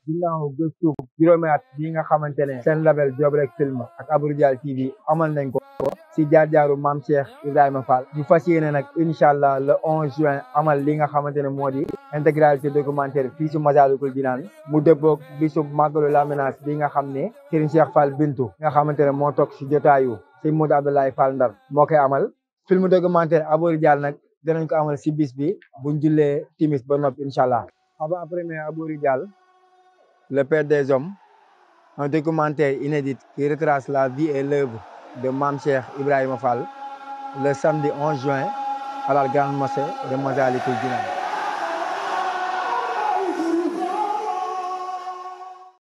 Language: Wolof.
ginnaaw gëstu juróomi at bi nga xamante ne seen label Job Rek Film ak Abou Dial TV amal nañ ko si jaar-jaaru maam Cheikh Ibrahima Fall ñu fas yéene nag incha allah le 11 juin amal li nga xamante ne moo di intégralité documentaire fii si Massalikul Jinaan mu dëppoog bisu màggalu Lambinaas bi nga xam ne Serigne Cheikh Fall Bintu nga xamante ne moo toog si jotaayu si Modou Abdoulaye Fall Ndar moo koy amal film documentaire Abou Dial nag dinañ ko amal si bis bi buñ jullee timis ba noppi incha allah avant premier Abou Dial le père des hommes un documentaire inédit qui retrace la vie et l'œuvre de Mame Cheikh Ibrahima Fall le samedi 11 juin à la grande mosquée de Massalikul Jinaan